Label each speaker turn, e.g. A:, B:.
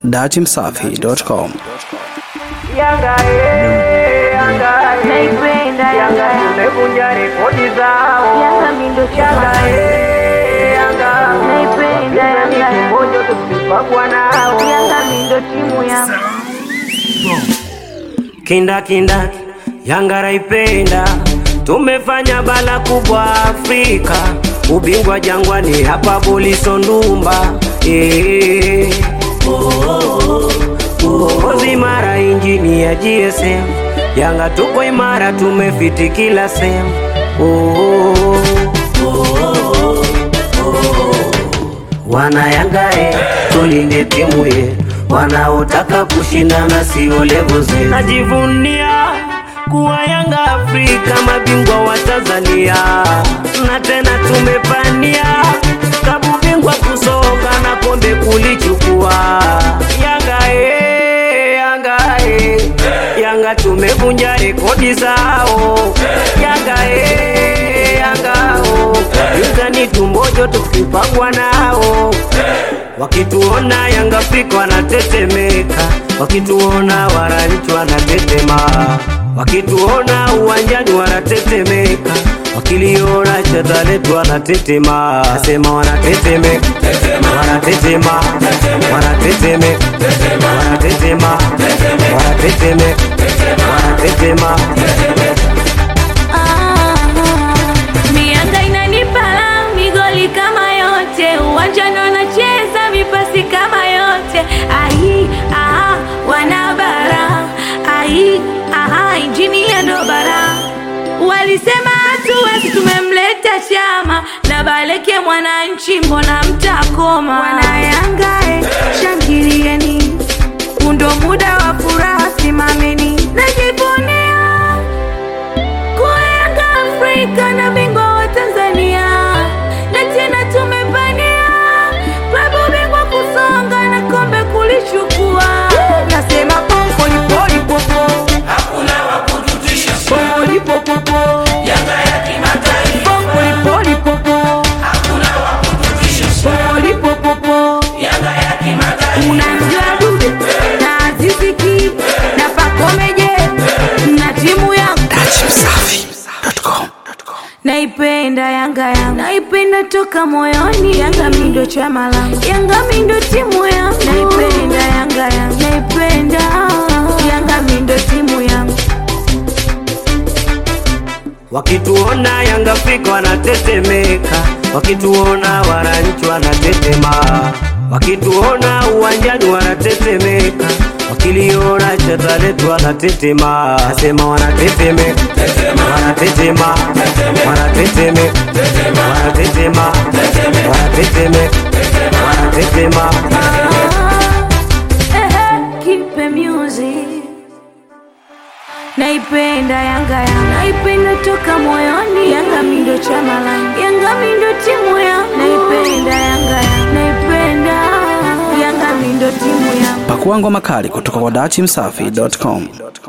A: datimsafi.com.
B: Yanga eh, Yanga eh.
C: Naipenda Yanga Yanga.
B: Tumevunja rekodi zao.
C: Yanga mi ndo
B: Yanga
C: chama.
B: eh, Yanga.
C: Naipenda Yanga.
B: Kimoja tukipigwa nao.
C: Yanga mi ndo timu yangu.
D: kinda kinda Yanga raipenda, tumefanya bala kubwa Afrika, ubingwa Jangwani hapa Buliso Ndumba eh. Uongozi imara, injini ya GSM, Yanga tuko imara, tumefiti kila sehemu oh. Wana Yanga e, tulinde timu ye, wanaotaka kushindana sio levo zetu. Najivunia kuwa Yanga Afrika, mabingwa wa Tanzania, na tena tumepania kabu bingwa kusoka na kombe kulichukua. Yanga e, Yanga e, Yanga tumevunja rekodi zao. Yanga e, Yanga o, yuzani tumbojo tukipangwa nao Wakituona Yanga Afrika wanatetemeka, wakituona wananchi wanatetema, wakituona uwanjani wanatetemeka, wakiliona cheza letu wanatetema, nasema wanatetemeka, wanatetema, wanatetemeka, wanatetema, wanatetemeka, wanatetema.
C: Mianga inanipala migoli kama yote, uwanjani wanacheza mipasi kama yote. Ai, aha, wanabara ai, aha, injini ya ndo bara. Walisema hatuwezi, tumemleta chama na Baleke mwananchi, mbona mtakoma? Wanayanga eh, shangilieni, undo muda wa furaha, simameni, najivunia kuwa Yanga Afrika na bingwa wa Tanzania, na tena tumepania klabu bingwa kusonga na kombe kulichukua. Nasema poli poli popo, hakuna wa kututisha. Poli popo, Yanga ya kimataifa. Poli poli popo, hakuna wa kututisha. Poli popo, Yanga ya kimataifa. Unamjua Dude na Azizi Ki na Pacome Je na timu yangu
A: datimsafi.com.
C: Naipenda Yanga yangu, naipenda toka moyoni. Yanga mi ndo chama langu, Yanga mi ndo timu yangu. Naipenda Yanga yangu, naipenda Yanga mi ndo timu yangu.
D: Wakituona Yanga Afrika wanatetemeka, wakituona wananchi wanatetema, wakituona uwanjani wanatetemeka, wakiliona cheza letu wanatetema, nasema wanatetemeka, wanatetema, wanatetemeka, wanatetema, wanatetemeka, wanatetema.
C: Ehe, Kipe music Naipenda Yanga yangu, naipenda toka moyoni. Yanga mi ndo chama langu, Yanga mi ndo timu yangu. Naipenda Yanga yangu, naipenda Yanga mi ndo timu yangu.
A: Pakua ngoma kali kutoka kwa datimsafi.com.